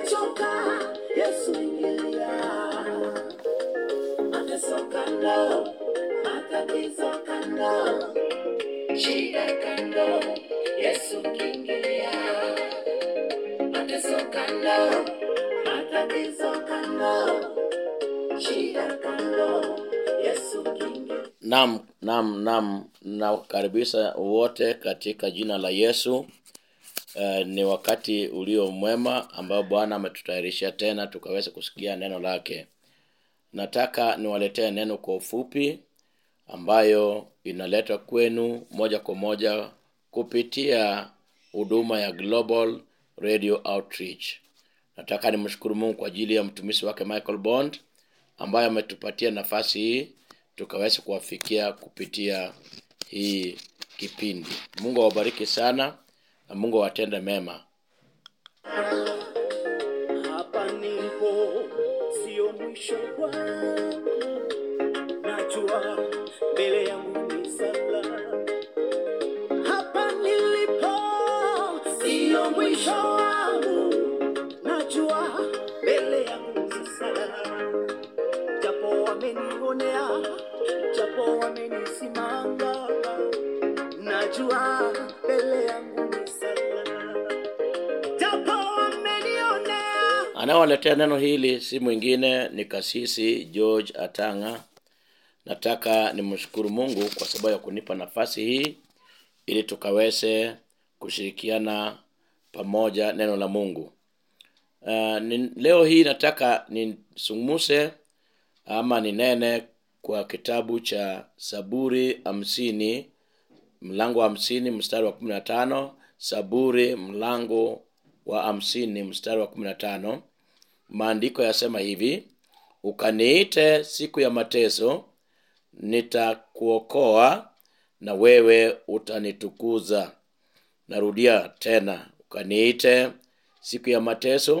Umechoka, Yesu ingilia. Mateso kando, matatizo kando, shida kando, Yesu kiingilia. Mateso kando, matatizo kando, shida kando, Yesu kiingilia. Naam, naam, naam, nawakaribisha wote katika jina la Yesu. Uh, ni wakati ulio mwema ambao Bwana ametutayarishia tena tukaweza kusikia neno lake. Nataka niwaletee neno kwa ufupi ambayo inaletwa kwenu moja kwa moja kupitia huduma ya Global Radio Outreach. Nataka nimshukuru Mungu kwa ajili ya mtumishi wake Michael Bond ambaye ametupatia nafasi hii tukaweza kuwafikia kupitia hii kipindi. Mungu awabariki sana na Mungu awatende mema. Hapa nilipo sio mwisho wangu, najua mbele yangu ni salama. Hapa nilipo sio mwisho wangu, najua mbele yangu ni salama. Japo wamenionea, japo wamenisimanga, najua mbele yangu ni salama. Japo wamenionea Anayewaletea neno hili si mwingine ni kasisi George Atanga. Nataka nimshukuru Mungu kwa sababu ya kunipa nafasi hii ili tukaweze kushirikiana pamoja neno la Mungu. Uh, ni, leo hii nataka nisungumuse ama ninene kwa kitabu cha Saburi hamsini mlango wa hamsini mstari wa kumi na tano Saburi mlango wa hamsini mstari wa kumi na tano maandiko yasema hivi ukaniite siku ya mateso nitakuokoa na wewe utanitukuza narudia tena ukaniite siku ya mateso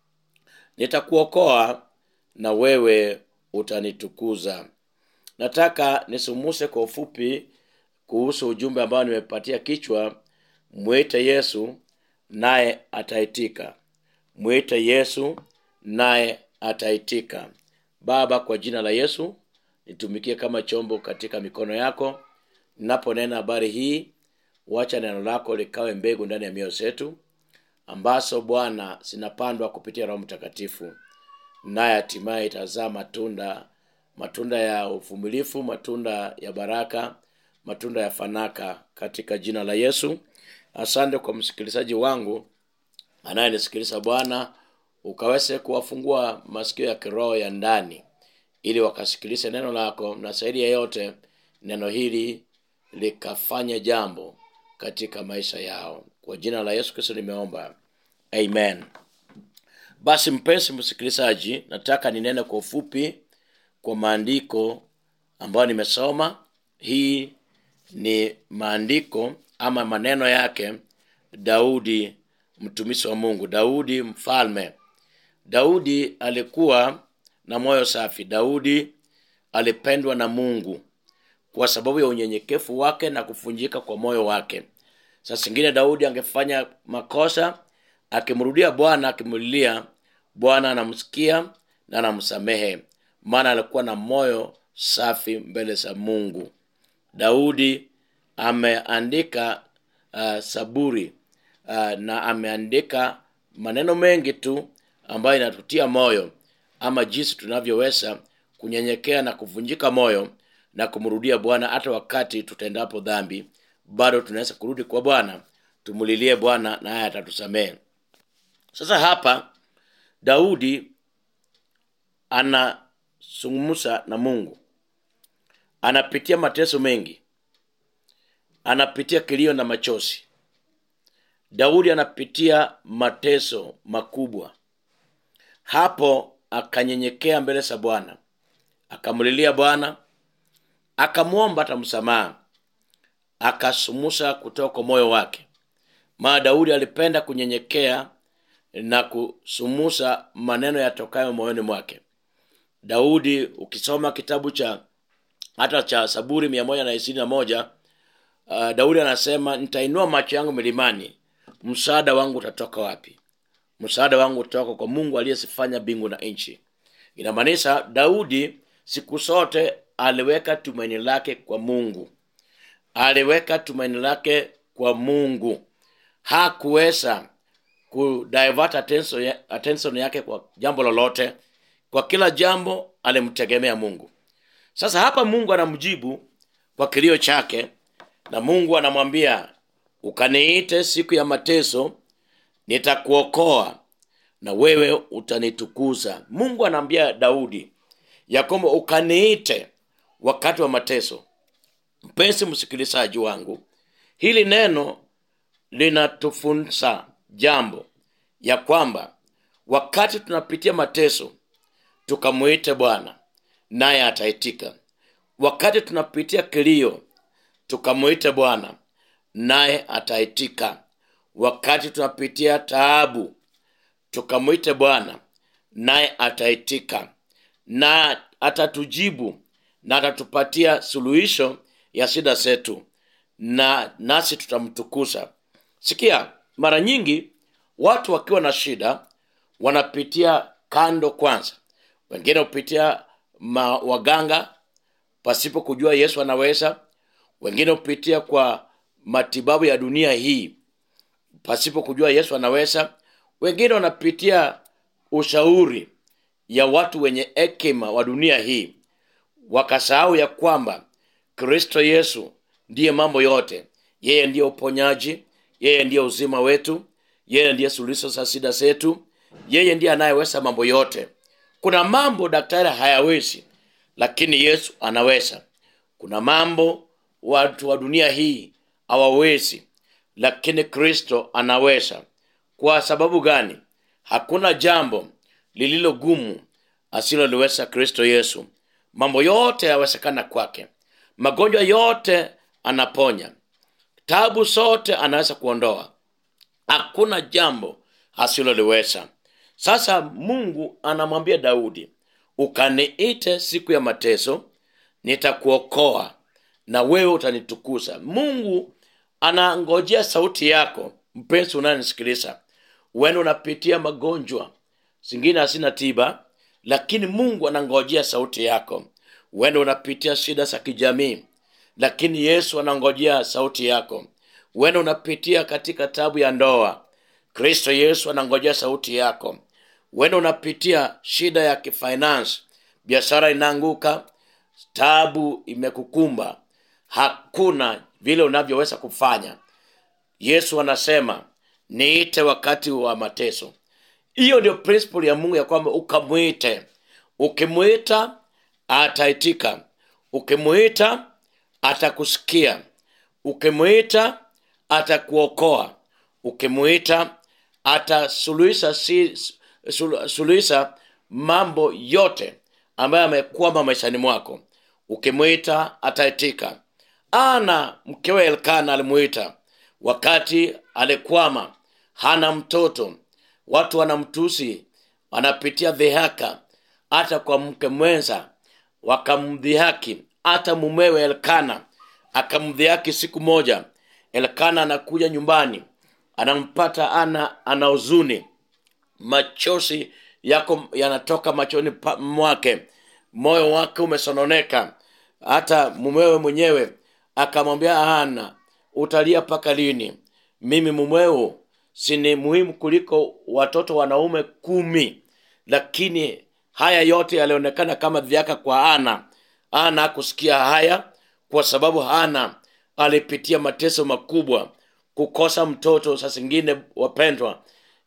nitakuokoa na wewe utanitukuza nataka nisumuse kwa ufupi kuhusu ujumbe ambao nimepatia kichwa mwite yesu naye ataitika mwite yesu naye ataitika baba kwa jina la yesu nitumikie kama chombo katika mikono yako ninaponena habari hii wacha neno lako likawe mbegu ndani ya mioyo zetu ambazo bwana zinapandwa kupitia roho mtakatifu naye hatimaye itazaa matunda matunda ya uvumilifu matunda ya baraka matunda ya fanaka katika jina la yesu asante kwa msikilizaji wangu anayenisikiliza bwana ukaweze kuwafungua masikio ya kiroho ya ndani ili wakasikilize neno lako na zaidi ya yote neno hili likafanya jambo katika maisha yao kwa jina la yesu kristo nimeomba amen basi mpenzi msikilizaji nataka ninene kwa ufupi kwa maandiko ambayo nimesoma hii ni maandiko ama maneno yake daudi mtumishi wa mungu daudi mfalme daudi alikuwa na moyo safi daudi alipendwa na mungu kwa sababu ya unyenyekevu wake na kufunjika kwa moyo wake saa zingine daudi angefanya makosa akimrudia bwana akimlilia bwana anamsikia na anamsamehe maana alikuwa na moyo safi mbele za mungu daudi ameandika uh, saburi uh, na ameandika maneno mengi tu ambayo inatutia moyo ama jinsi tunavyoweza kunyenyekea na kuvunjika moyo na kumrudia bwana hata wakati tutendapo dhambi bado tunaweza kurudi kwa bwana tumulilie bwana naye atatusamehe sasa hapa daudi anazungumza na mungu anapitia mateso mengi anapitia kilio na machozi daudi anapitia mateso makubwa hapo akanyenyekea mbele za bwana akamlilia bwana akamwomba hata msamaha akasumusa kutoka kwa moyo wake maana daudi alipenda kunyenyekea na kusumusa maneno yatokayo moyoni mwake daudi ukisoma kitabu cha hata cha saburi mia moja na ishirini na moja uh, daudi anasema nitainua macho yangu milimani msaada wangu utatoka wapi msaada wangu utoka kwa mungu aliyezifanya mbingu na nchi inamaanisha daudi siku zote aliweka tumaini lake kwa mungu aliweka tumaini lake kwa mungu hakuweza kudivert attention, ya- attention yake kwa jambo lolote kwa kila jambo alimtegemea mungu sasa hapa mungu anamjibu kwa kilio chake na mungu anamwambia ukaniite siku ya mateso nitakuokoa na wewe utanitukuza mungu anaambia daudi ya kwamba ukaniite wakati wa mateso mpenzi msikilizaji wangu hili neno linatufunza jambo ya kwamba wakati tunapitia mateso tukamwite bwana naye ataitika wakati tunapitia kilio tukamwite bwana naye ataitika wakati tunapitia taabu tukamwite bwana naye ataitika na atatujibu na atatupatia suluhisho ya shida zetu na nasi tutamtukuza sikia mara nyingi watu wakiwa na shida wanapitia kando kwanza wengine hupitia ma, waganga pasipo kujua yesu anaweza wengine hupitia kwa matibabu ya dunia hii pasipo kujua yesu anaweza wengine wanapitia ushauri ya watu wenye hekima wa dunia hii wakasahau ya kwamba kristo yesu ndiye mambo yote yeye ndiye uponyaji yeye ndiye uzima wetu yeye ndiye suluhisho za shida zetu yeye ndiye anayeweza mambo yote kuna mambo daktari hayawezi lakini yesu anaweza kuna mambo watu wa dunia hii hawawezi lakini kristo anaweza kwa sababu gani hakuna jambo lililo gumu asiloliweza kristo yesu mambo yote yawezekana kwake magonjwa yote anaponya tabu zote anaweza kuondoa hakuna jambo asiloliweza sasa mungu anamwambia daudi ukaniite siku ya mateso nitakuokoa na wewe utanitukuza mungu anangojea sauti yako mpenzi unayenisikiliza wene unapitia magonjwa zingine hazina tiba lakini mungu anangojea sauti yako wene unapitia shida za kijamii lakini yesu anangojea sauti yako wene unapitia katika tabu ya ndoa kristo yesu anangojea sauti yako wene unapitia shida ya kifinance biashara inaanguka tabu imekukumba hakuna vile unavyoweza kufanya yesu anasema niite wakati wa mateso hiyo ndio principle ya mungu ya kwamba ukamwite ukimwita ataitika ukimwita atakusikia ukimwita atakuokoa ukimwita atasuluhisha si, sul- suluhisha mambo yote ambayo amekwama maishani mwako ukimwita ataitika ana mkewe elkana alimwita wakati alikwama hana mtoto watu wanamtusi wanapitia dhihaka hata kwa mke mwenza wakamdhihaki hata mumewe elkana akamdhihaki siku moja elkana anakuja nyumbani anampata ana ana huzuni machozi yako yanatoka machoni pa- mwake moyo wake umesononeka hata mumewe mwenyewe akamwambia hana utalia mpaka lini mimi mumweo sini muhimu kuliko watoto wanaume kumi lakini haya yote yalionekana kama dhiaka kwa ana ana hakusikia haya kwa sababu hana alipitia mateso makubwa kukosa mtoto saa zingine wapendwa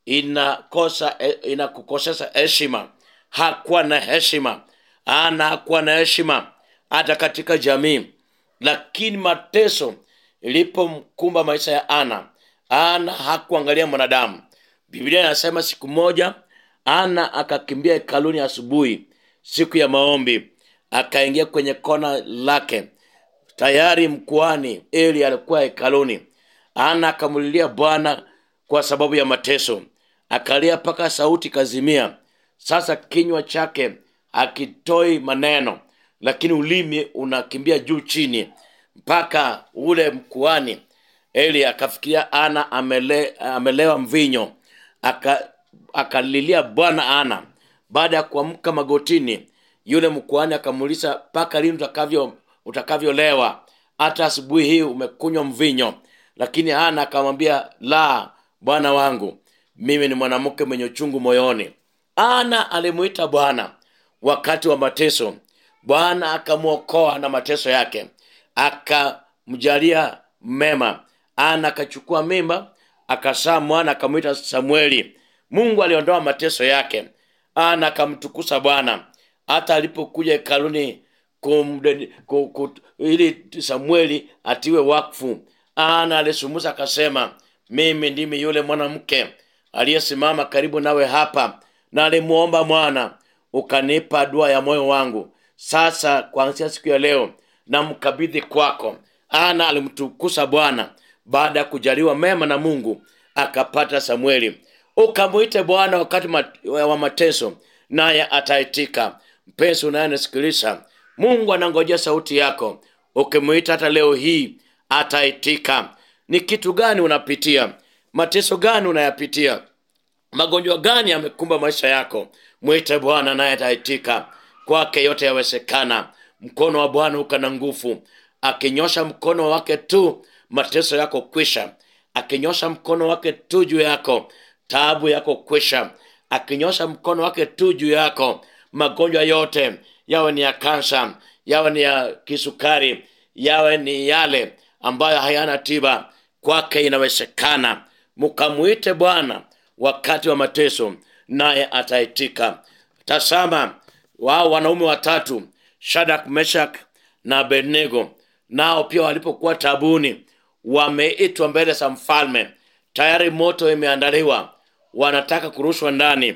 inakosa inakukosesha heshima hakuwa na heshima ana hakuwa na heshima hata katika jamii lakini mateso ilipomkumba maisha ya ana ana hakuangalia mwanadamu biblia inasema siku moja ana akakimbia hekaluni asubuhi siku ya maombi akaingia kwenye kona lake tayari mkuani eli alikuwa hekaluni ana akamulilia bwana kwa sababu ya mateso akalia mpaka sauti kazimia sasa kinywa chake akitoi maneno lakini ulimi unakimbia juu chini mpaka ule mkuani eli akafikiria ana amele, amelewa mvinyo akalilia bwana ana baada ya kuamka magotini yule mkuhani akamuuliza mpaka lini utakavyo utakavyolewa hata asubuhi hii umekunywa mvinyo lakini ana akamwambia la bwana wangu mimi ni mwanamke mwenye uchungu moyoni ana alimuita bwana wakati wa mateso bwana akamwokoa na mateso yake akamjalia mema ana akachukua mimba akasaa mwana akamwita samueli mungu aliondoa mateso yake ana akamtukusa bwana hata alipokuja hekaluni kumde- ku- ku- ili samueli atiwe wakfu ana alisumusa akasema mimi ndimi yule mwanamke aliyesimama karibu nawe hapa na alimuomba mwana ukanipa dua ya moyo wangu sasa kuanzia siku ya leo namkabidhi kwako ana alimtukusa bwana baada ya kujaliwa mema na mungu akapata samueli ukamwite bwana wakati mat- wa mateso naye ataitika mpenzi unayenisikiliza mungu anangojea sauti yako ukimwita hata leo hii ataitika ni kitu gani unapitia mateso gani unayapitia magonjwa gani yamekumba maisha yako mwite bwana naye ataitika kwake yote yawezekana mkono wa bwana ukana nguvu akinyosha mkono wake tu mateso yako kwisha akinyosha mkono wake tu juu yako taabu yako kwisha akinyosha mkono wake tu juu yako magonjwa yote yawe ni ya kansa yawe ni ya kisukari yawe ni yale ambayo hayana tiba kwake inawezekana mkamwite bwana wakati wa mateso naye ataitika tasama wao wanaume watatu shadak meshak na abednego nao pia walipokuwa tabuni wameitwa mbele za mfalme tayari moto imeandaliwa wanataka kurushwa ndani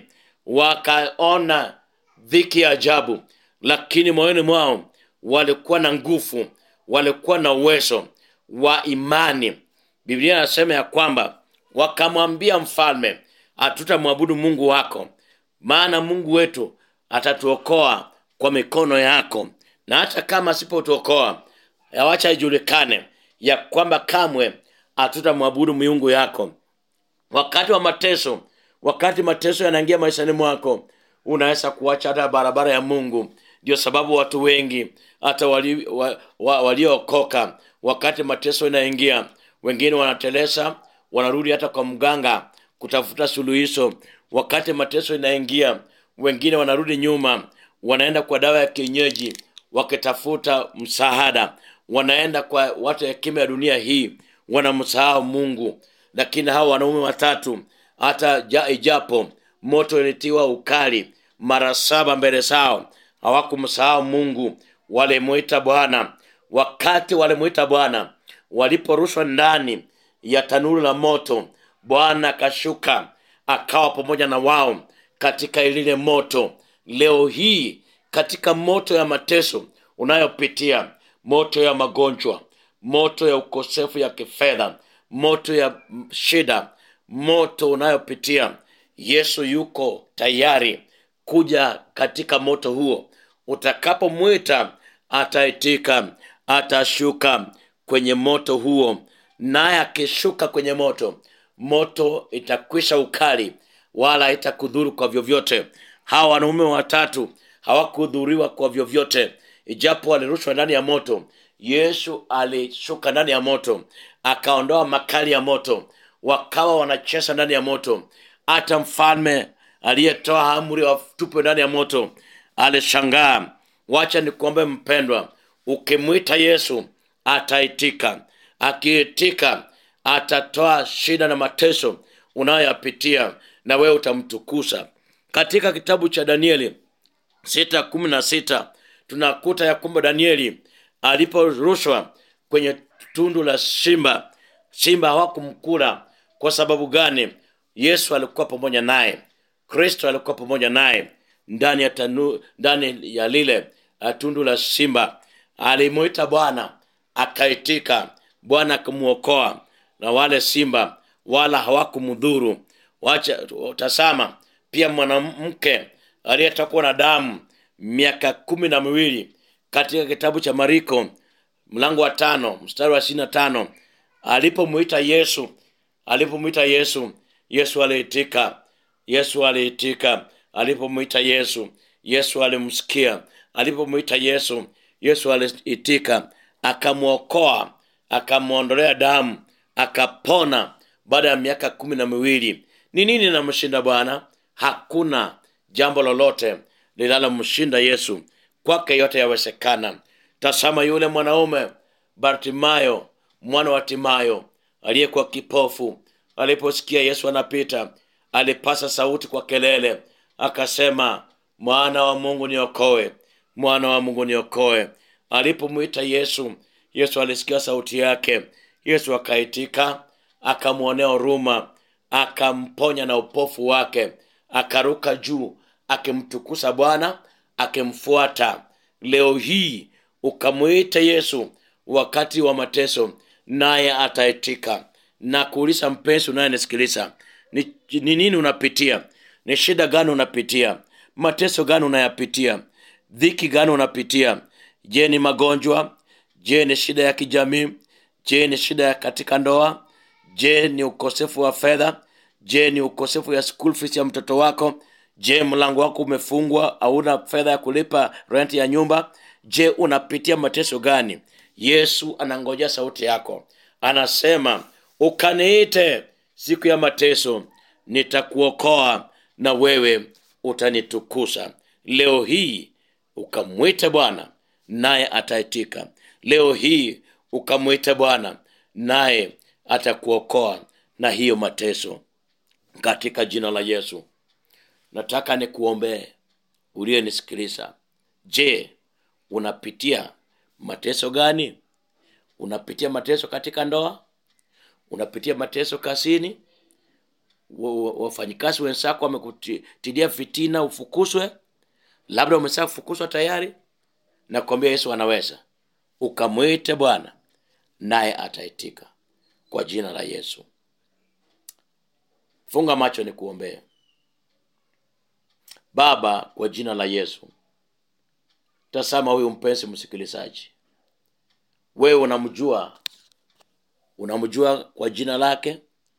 wakaona dhiki ya ajabu lakini moyoni mwao walikuwa na nguvu walikuwa na uwezo wa imani biblia inasema ya kwamba wakamwambia mfalme hatutamwabudu mungu wako maana mungu wetu atatuokoa kwa mikono yako na hata kama asipotuokoa yawacha ijulikane ya kwamba kamwe hatutamwabudu miungu yako wakati wa mateso wakati mateso yanaingia maishani mwako unaweza kuacha hata barabara ya mungu ndio sababu watu wengi hata waliookoka wa, wa, waliookoka, wakati mateso inaingia wengine wanatelesa wanarudi hata kwa mganga kutafuta suluhisho wakati mateso inaingia wengine wanarudi nyuma wanaenda kwa dawa ya kienyeji wakitafuta msaada wanaenda kwa watu hekima ya dunia hii wanamsahau mungu lakini hawa wanaume watatu hata ja, ijapo moto ilitiwa ukali mara saba mbele zao hawakumsahau mungu walimwita bwana wakati walimwita bwana waliporushwa ndani ya tanuru la moto bwana akashuka akawa pamoja na wao katika lile moto leo hii katika moto ya mateso unayopitia moto ya magonjwa moto ya ukosefu ya kifedha moto ya mm, shida moto unayopitia yesu yuko tayari kuja katika moto huo utakapomwita ataitika atashuka kwenye moto huo naye akishuka kwenye moto moto itakwisha ukali wala haitakudhuru kwa vyovyote hawa wanaume watatu hawakudhuriwa kwa vyovyote ijapo walirushwa ndani ya moto yesu alishuka ndani ya moto akaondoa makali ya moto wakawa wanacheza ndani ya moto hata mfalme aliyetoa amri watupwe ndani ya moto alishangaa wacha nikuombe mpendwa ukimwita yesu ataitika akiitika atatoa shida na mateso unayoyapitia na wewe utamtukuza katika kitabu cha danieli sita kumi na sita tunakuta ya kwamba danieli aliporushwa kwenye tundu la simba simba hawakumkula kwa sababu gani yesu alikuwa pamoja naye kristo alikuwa pamoja naye ndani ya tanu, ndani ya lile uh, tundu la simba alimwita bwana akaitika bwana akamwokoa na wale simba wala hawakumdhuru wacha tasama pia mwanamke aliyetokwa na damu miaka kumi na miwili katika kitabu cha mariko mlango wa tano mstari wa ishiri na tano alipomwita yesu alipomwita yesu yesu aliitika yesu aliitika alipomwita yesu yesu alimsikia alipomwita yesu yesu aliitika akamwokoa akamwondolea damu akapona baada ya miaka kumi na miwili ni nini namshinda bwana hakuna jambo lolote linalomshinda yesu kwake yote yawezekana tasama yule mwanaume bartimayo mwana wa timayo aliyekuwa kipofu aliposikia yesu anapita alipasa sauti kwa kelele akasema mwana wa mungu niokoe mwana wa mungu niokoe alipomwita yesu yesu alisikia sauti yake yesu akaitika akamwonea huruma akamponya na upofu wake akaruka juu akimtukusa bwana akimfuata leo hii ukamwita yesu wakati wa mateso naye ataitika na kuuliza mpenzi unayenisikiliza ni, ni nini unapitia ni shida gani unapitia mateso gani unayapitia dhiki gani unapitia je ni magonjwa je ni shida ya kijamii je ni shida ya katika ndoa je ni ukosefu wa fedha je ni ukosefu ya school fees ya mtoto wako je mlango wako umefungwa hauna fedha ya kulipa rent ya nyumba je unapitia mateso gani yesu anangojea sauti yako anasema ukaniite siku ya mateso nitakuokoa na wewe utanitukusa leo hii ukamwite bwana naye ataitika leo hii ukamwite bwana naye atakuokoa na hiyo mateso katika jina la yesu nataka nikuombee uliyenisikiliza je unapitia mateso gani unapitia mateso katika ndoa unapitia mateso kazini Wa- wa- wafanyikazi wenzako wamekutilia fitina ufukuzwe labda umesha kufukuzwa tayari nakwambia yesu anaweza ukamwite bwana naye ataitika kwa jina la yesu funga macho ni kuombea baba kwa jina la yesu tazama huyu mpenzi msikilizaji wewe unamjua unamjua kwa jina lake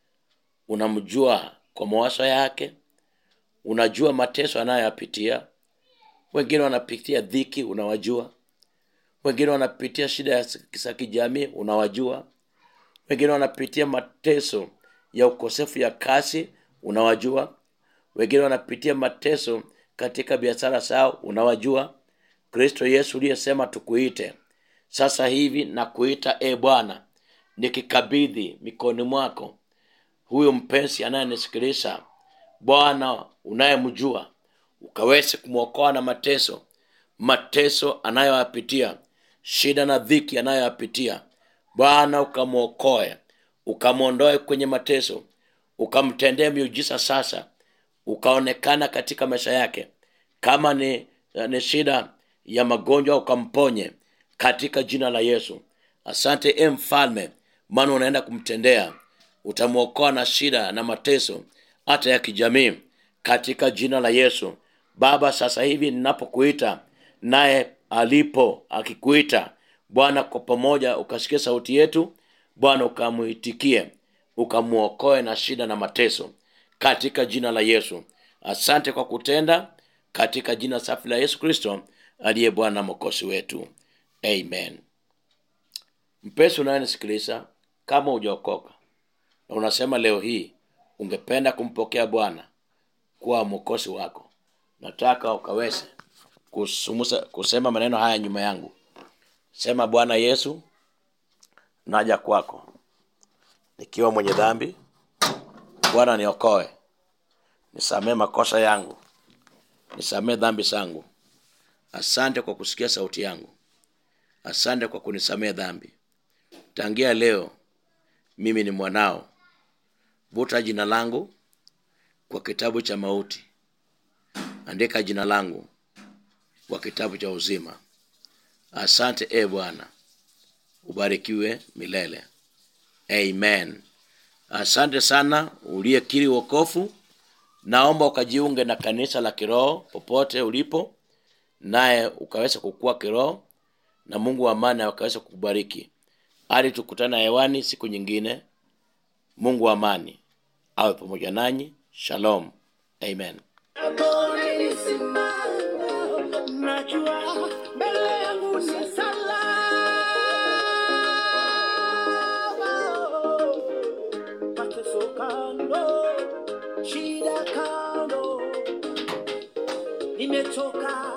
unamjua kwa mawazo yake unajua mateso anayoyapitia wengine wanapitia dhiki unawajua wengine wanapitia shida ya za kijamii unawajua wengine wanapitia mateso ya ukosefu ya kazi unawajua wengine wanapitia mateso katika biashara zao unawajua kristo yesu uliyesema tukuite sasa hivi na kuita e bwana nikikabidhi mikoni mwako huyo mpenzi anayenisikiliza bwana unayemjua ukaweze kumwokoa na mateso mateso anayoyapitia shida na dhiki anayoyapitia bwana ukamwokoe ukamwondoe kwenye mateso ukamtendee miujiza sasa ukaonekana katika maisha yake kama ni, ni shida ya magonjwa ukamponye katika jina la yesu asante e mfalme maana unaenda kumtendea utamwokoa na shida na mateso hata ya kijamii katika jina la yesu baba sasa hivi ninapokuita naye alipo akikuita bwana kwa pamoja ukasikia sauti yetu bwana ukamuitikie ukamwokoe na shida na mateso katika jina la yesu asante kwa kutenda katika jina safi la yesu kristo aliye bwana na mokosi wetu amen mpesi unayenisikiliza kama hujaokoka na unasema leo hii ungependa kumpokea bwana kuwa mwokozi wako nataka ukaweze kusumusa, kusema maneno haya nyuma yangu sema bwana yesu naja kwako nikiwa mwenye dhambi bwana niokoe nisamee makosa yangu nisamee dhambi zangu asante kwa kusikia sauti yangu asante kwa kunisamee dhambi tangia leo mimi ni mwanao vuta jina langu kwa kitabu cha mauti andika jina langu kwa kitabu cha uzima asante e bwana ubarikiwe milele amen asante sana uliyekiri wokofu naomba ukajiunge na kanisa la kiroho popote ulipo naye ukaweza kukua kiroho na mungu wa amani akaweza kukubariki hadi tukutana hewani siku nyingine mungu wa amani awe pamoja nanyi shalom amen Hapo nilisimama, najua mbele yangu ni salama. Mateso kando, shida kando, nimetoka